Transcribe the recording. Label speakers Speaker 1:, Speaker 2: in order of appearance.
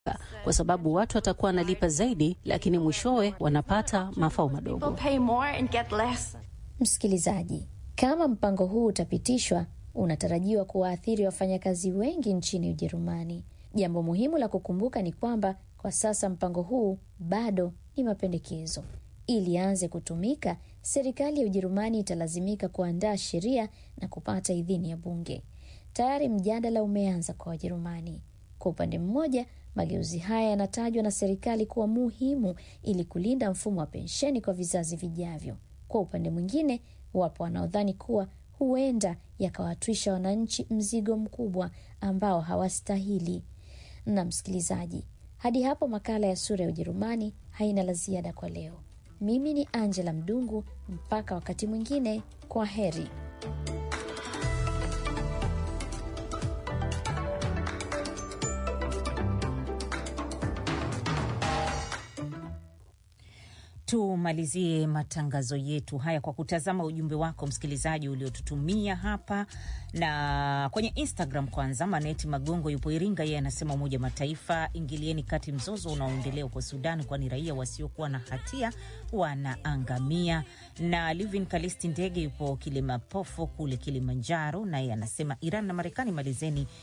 Speaker 1: kwa sababu watu watakuwa wanalipa zaidi, lakini mwishowe wanapata mafao madogo.
Speaker 2: Msikilizaji, kama mpango huu utapitishwa, unatarajiwa kuwaathiri wafanyakazi wengi nchini Ujerumani. Jambo muhimu la kukumbuka ni kwamba kwa sasa mpango huu bado ni mapendekezo. Ili aanze kutumika, serikali ya Ujerumani italazimika kuandaa sheria na kupata idhini ya bunge. Tayari mjadala umeanza kwa Wajerumani. Kwa upande mmoja, mageuzi haya yanatajwa na serikali kuwa muhimu ili kulinda mfumo wa pensheni kwa vizazi vijavyo. Kwa upande mwingine, wapo wanaodhani kuwa huenda yakawatwisha wananchi mzigo mkubwa ambao hawastahili. Na msikilizaji, hadi hapo makala ya Sura ya Ujerumani haina la ziada kwa leo. Mimi ni Angela Mdungu, mpaka wakati mwingine, kwa heri.
Speaker 3: Tumalizie matangazo yetu haya kwa kutazama ujumbe wako msikilizaji uliotutumia hapa na kwenye Instagram. Kwanza, Maneti Magongo yupo Iringa, yeye anasema Umoja wa Mataifa, ingilieni kati mzozo unaoendelea huko Sudan, kwani raia wasiokuwa na hatia wanaangamia. Na Livin Kalisti Ndege yupo Kilimapofo kule Kilimanjaro, naye anasema Iran na Marekani, malizeni